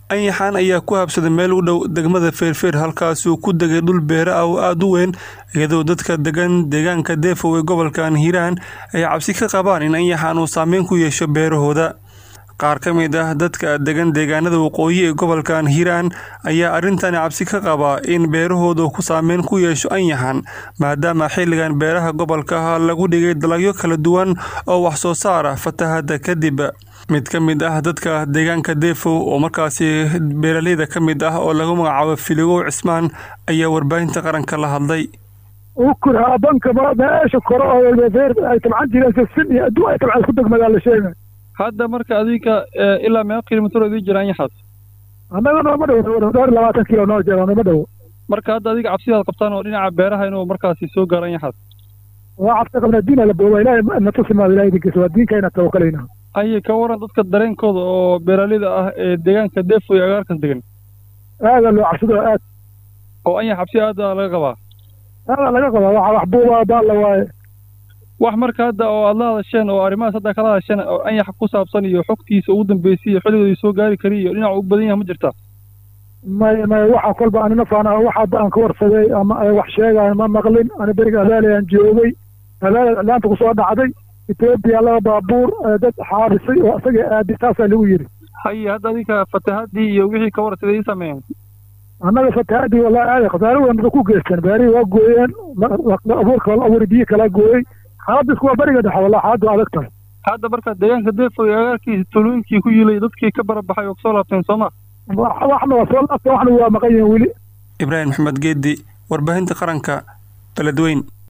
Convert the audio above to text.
anyaxaan ayaa ku habsaday meel u dhow degmada feerfeer halkaasuu ku degay dhul beere ah oo aada u weyn iyadoo dadka degan deegaanka deefow ee gobolkan hiiraan ay cabsi ka qabaan in anyaxaan uu saameyn ku yeesho beerahooda qaar ka mid ah dadka degan deegaanada waqooyi ee gobolkan hiiraan ayaa arrintani cabsi ka qabaa in beerahooda ku saameyn ku yeesho anyaxan maadaama xilligan beeraha gobolka lagu dhigay dalagyo kala duwan oo wax soo saar ah fatahada kadib mid ka mid ah dadka deegaanka deefow oo markaasi beeraleyda ka mid ah oo lagu magacaabo filigow cismaan ayaa warbaahinta qaranka la hadlay ukur haabanka meesha kore oo ay tabcan jireen sisin iyo adduun ay tabcan isku degmadaa la sheegay hadda marka adinka ilaa meeqa kilomitr idin jira anyaxaas annaga nooma dhow dhowr labaatan kilo noo jira nooma dhow marka hadda adiga cabsidaad qabtaan oo dhinaca beeraha inuu markaasi soo gaaro anyaxaas waa cabsi qabnaa diina la booba ilaahay na tusi maayo ilahay idinkiisa waa diinkayna tawakalayna aye ka waran dadka dareenkooda oo beeraleyda ah ee deegaanka deefo iyo agaarkas degan aada loo cabsido aad oo anyax cabsi aada laga qabaa aada laga qabaa waxa wax buuba baalla waaye wax marka hadda oo aad la hadasheen oo arrimahaas hadda kala hadasheen oo anyaxa ku saabsan iyo xogtiisa ugu dambeysay iyo xilligoodii soo gaari kari iyo dhinaca u badan yahay ma jirta may may waxa kolba anina faana waxa hadda aan ka warsaday ama ay wax sheegaan ma maqlin ani beriga abaali aan joogay abaali laanta kusoo dhacday etoobiya laba baabuur dad xaabisay oo isaga aadi taasaa lagu yidhi haye hadda adinka fatahadii iyo wixii ka warsaday ii sameeyeen annaga fatahadii wallahi aaday khasaare weyn ku geysteen beerihii waa gooyeen abuurka wala abuuri biyo kalaa gooyey xaaladda isku waa beriga dhexe wallahi xaaladdu adag tahay hadda marka deegaanka deefo iyo agaarkiisa tulooyinkii ku yilay dadkii ka barabaxay oo kasoo laabteen sooma waxna waa soo laabteen waxna waa maqan yihiin weli ibraahim maxamed geedi warbaahinta qaranka beledweyn